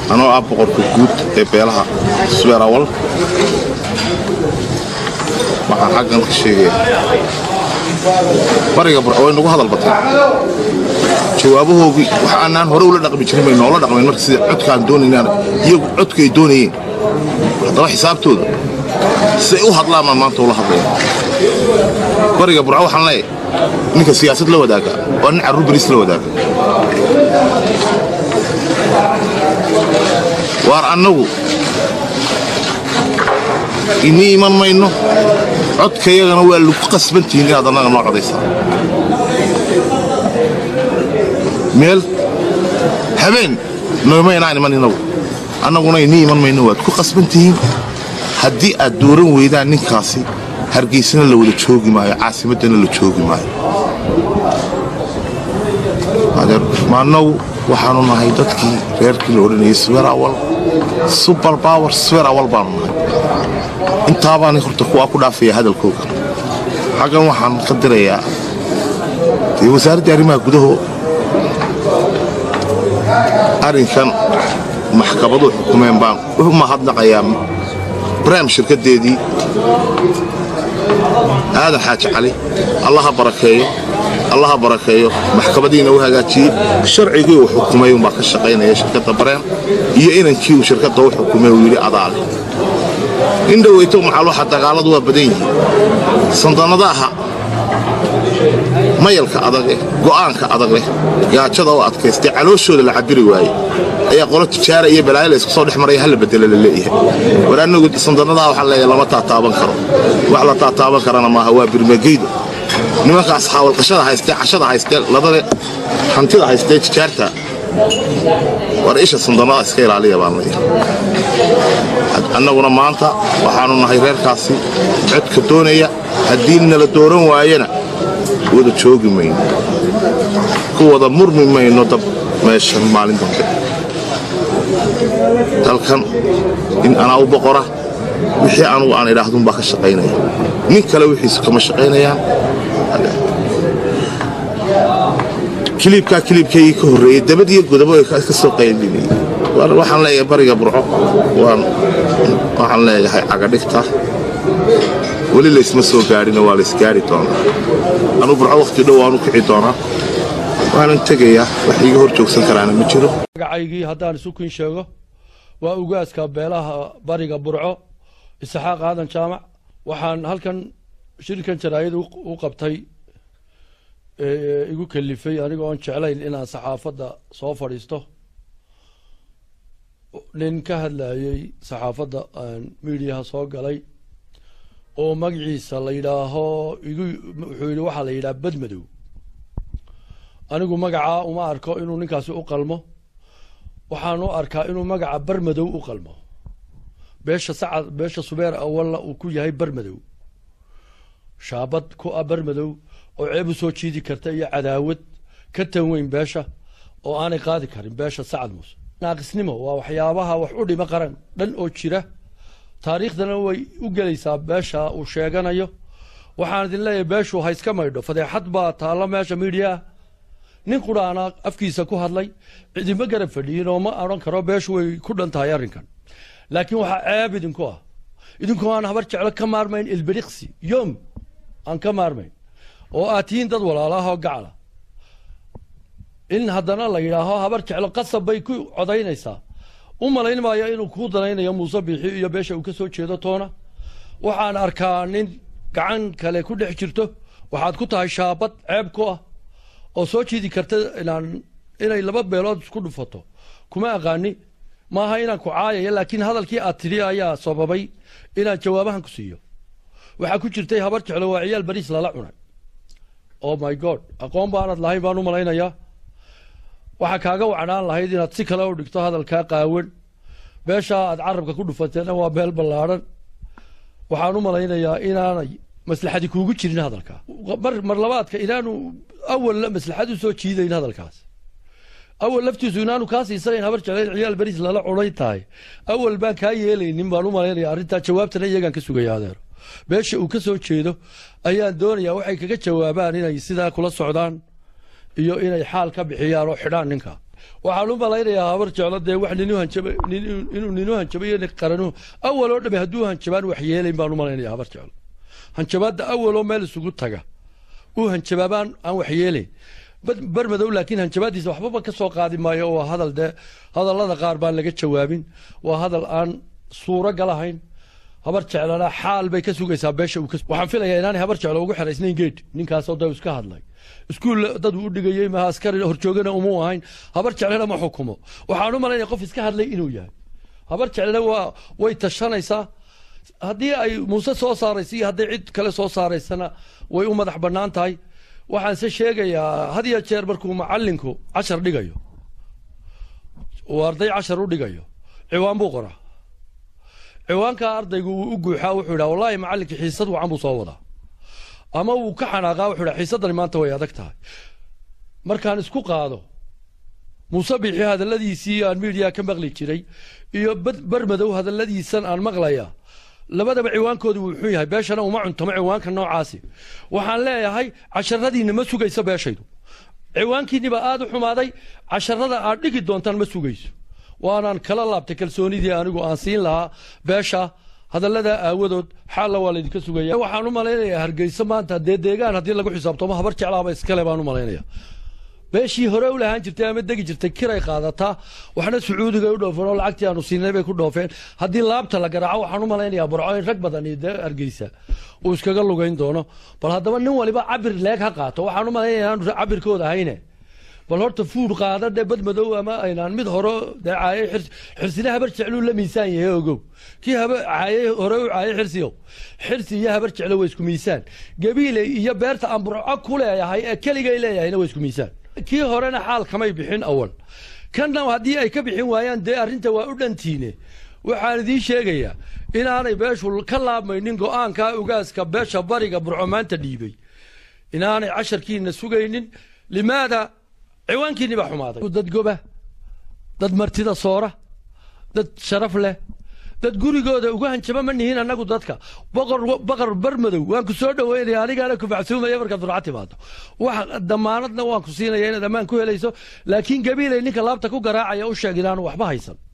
anoo ah boqorka guud ee beelaha sweerawal waxaan xaggan ka sheegaya bariga burco way nagu hadal bateen jawaabahoogii wax aanaan hore ula dhaqmi jirin bay noola dhaqmeen marka sida codkaan doonaynaan iyagu codkay doonayeen haddaba xisaabtooda siday u hadlaan baan maanta ula hadlaya bariga burco waxaan leeyahay ninka siyaasad la wadaaga waa nin carruur bariis la wadaaga waar annagu inii iman mayno codkayagana waa lagu qasbantihiin inaad annaga noo codaysaa meel habeen noomaynaan iman inagu annaguna inii iman mayno waad ku qasbantihiin haddii aad dooran weydaan ninkaasi hargeysana la wada joogi maayo caasimaddana la joogi maayo maannagu waxaanu nahay dadkii reerkii la odhanayay swerawal subar bawer swerawal baanu nahay intaabaan horta kuwaa ku dhaafaya hadalkooga xaggan waxaan ka dirayaa dee wasaaraddii arrimaha gudaho arrinkan maxkamaduhu xukumeen baan u mahadnaqayaa brem shirkaddeedii aadan xaaji cali allaha barakeeyo allaha barakeeyo maxkamadiina u hagaajiyey sharcigii uu xukumay umbaa ka shaqaynaya shirkadda bareem iyo inankii uu shirkadda u xukumay uu yidhi adaale in dhoweyto maxal waxa dagaalladu waa badan yihiin sandannadaha mayalka adag eh go'aanka adag leh gaajada oo adkaystay calooshooda la cabiri waaye ayaa qolo tijaara iyo balaayo la isku soo dhex maraya halla bedelo la leeyahay war annagu sandannadaha waxaa leeyahay lama taataaban karo wax la taataaban karana maaha waa birmageyda nimankaas xaawalqashada haystee cashada haystee ladade hantida haystee tijaarta war isha sandannada iska ilaaliya baan leeyahay annaguna maanta waxaannu nahay reerkaasi codka doonaya haddii nala dooran waayana wada joogi mayno ku wada murmi mayno dab meeshan maalin dambe dalkan in anaa u boqora wixii anugu aan idhaahdunbaa ka shaqaynaya nin kale wixiisu kama shaqaynayaan kiliibkaa kiliibkaygii ka horreeyey dabad iyo godabo ay ka soo qaybinayay waxaan leeyahay bariga burco waxaan leeyahay cagadhigta weli laysma soo gaadhina waa laysgaari doonaa anuu burco wakhti dhow waanu kici doonaa waanan tegayaa wax iiga hor joogsan karaana ma jiro magacaygii haddaan isu kin sheego waa ugaaska beelaha bariga burco isxaaq aadan jaamac waxaan halkan shirkan jaraayad u qabtay igu kalifay aniga oon jeclayn inaan saxaafadda soo fadhiisto nin ka hadlayey saxaafadda miidiyaha soo galay oo magaciisa la yidhaaho igu wuxuu yidhi waxaa la yidhaha badmadow anigu magacaa uma arko inuu ninkaasi u qalmo waxaan u arkaa inuu magaca barmadow u qalmo beesha sacad beesha subeer awalna uu ku yahay barmadow shaabad ku ah barmadow oo ceeb u soo jiidi karta iyo cadaawad ka tan weyn beesha oo aanay qaadi karin beesha sacad muuse naaqisnimo waa waxyaabaha wax u dhima qaran dhan oo jira taariikhdana way u gelaysaa beesha uu sheeganayo waxaan idin leeyahay beeshu ha iska maydho fadeexad baa taalla meesha miidiyaah nin qudhaana afkiisa ku hadlay cidima garab fadhiyin oo ma odhan karo beeshu way ku dhan tahay arrinkan laakiin waxaa ceeb idinku ah idinkoo aan habar jeclo ka maarmayn ilbiriqsi yom aan ka maarmayn oo aad tihiin dad walaalaha oo gacala in haddana la yidhaaho habar jeclo qasab bay ku codaynaysaa u malayn maayo inuu kuu danaynayo muuse biixi iyo beesha uu ka soo jeedo toona waxaan arkaa nin gacan kale ku dhex jirto waxaad ku tahay shaabad ceeb ku ah oo soo jiidi karta inaan inay laba beelood isku dhufato kuma aqaani maaha inaan ku caayaya laakiin hadalkii aad tidhi ayaa sababay inaan jawaabahan ku siiyo waxaa ku jirtay habar jeclo waa ciyaal bariis lala cunay oh my god aqoon baanad lahayn baan u malaynayaa waxaa kaaga wacnaan lahayd inaad si kale u dhigto hadalkaa qaawan beeshaa aad carabka ku dhufateena waa beel ballaadhan waxaan u malaynayaa inaanay maslaxadi kuugu jirin hadalkaa mar mar labaadka inaanu awalla maslaxad u soo jiidayn hadalkaas awal laftiisu inaanu kaa siisanayn habar jeclayn ciyaal beriis lala cunay tahay awal baan kaa yeelaynin baan u malaynaya arrintaa jawaabtana iyagaan ka sugaya adeero beesha uu ka soo jeedo ayaan doonayaa waxay kaga jawaabaan inay sidaa kula socdaan iyo inay xaal ka bixiyaan oo xidhaan ninka waxaan u malaynayaa habar jeclo dee wax ninu hanjaba inuu ninu hanjabayo qaranuhu awal oo dhame hadduu hanjabaan wax yeelayn baan u malaynaya habar jeclo hanjabaadda awaloo meel isugu taga uu hanjabaabaan aan wax yeelayn barmadow laakiin hanjabaaddiisa waxbaba ka soo qaadi maayo waa hadal dee hadallada qaar baan laga jawaabin waa hadal aan suuro galahayn habar jeclana xaal bay ka sugaysaa beesha uu waxaan filayaa inaanay habar jeclo ugu xeraysnayn geed ninkaasoo da iska hadlay iskuul dad uu dhigayey maha askari horjoogana umuu ahayn habar jeclena ma xukumo waxaan u malaynaya qof iska hadlay inuu yahay habar jeclena waa way tashanaysaa haddii ay muuse soo saaraysa iyo hadday cid kale soo saaraysana way u madax bannaan tahay waxaanse sheegayaa had iyo jeer markuu macalinku cashar dhigayo uu arday cashar u dhigayo ciwaan buu qoraa ciwaankaa ardaygu wuu u guuxaa wuxuu idhaha wallaahi macallinkii xiisad wacan buu soo wadaa ama wuu ka xanaaqaa wuxuu idhaha xiisaddani maanta way adag tahay markaan isku qaado muuse biixi hadalladiisii aan miidiya ka maqli jiray iyo barmadow hadalladiisan aan maqlaya labadaba ciwaankoodu wuu xun yahay beeshana uma cuntamo ciwaanka noocaasi waxaan leeyahay casharadiinna ma sugayso beeshaydu ciwaankiinniba aada u xumaaday casharada aad dhigi doontaan ma sugayso waanaan kala laabtay kalsoonidii anigu aan siin lahaa beesha hadallada aawadood xaalla waa laydinka sugaya waxaan u malaynayaa hargeysa maanta dee deegaan haddii lagu xisaabtamo habar jeclaaba iskale baan u malaynaya beeshii hore u lahaan jirtay ama degi jirtay kiray qaadataa waxna sacuudiga u dhoofeen oo lacagtii aanu siinay bay ku dhoofeen haddii laabta la garaaco waxaan u malaynayaa burco in rag badan iyo dee hargeysa uu iskaga lugayn doono bal haddaba nin waliba cabir leeg ha qaato waxaan u malaynaya inaanu cabirkooda ahayne bal horta fuud qaada dhe bad madow ama aynaan mid hore dee caayay xirsina habar jecluu la miisaan yahay ogow kii caayay hore u caayay xirsiyow xirsi iyo habar jeclo waa isku miisaan gabiile iyo beerta aan burco ku leeyahay ee keligay leeyahayna waa isku miisaan kii horena xaal kamay bixin awal kanna haddii ay ka bixin waayaan dee arrinta waa u dhantiine waxaan idiin sheegayaa inaanay beeshu ka laabmaynin go-aanka ugaaska beesha bariga burco maanta dhiibay inaanay casharkiina sugaynin limaada ciwaankiinni baa xumaaday dad goba dad martida soora dad sharaf leh dad gurigooda uga hanjaba ma nihiin annagu dadka boqor baqar barmadow waan ku soo dhoweynaya anigaana ku facsuumaya markaad furca timaado wax damaanadna waan ku siinaya inaad ammaan ku helayso laakiin gabiilay ninka laabta ku garaacaya u sheeg inaanu waxba haysan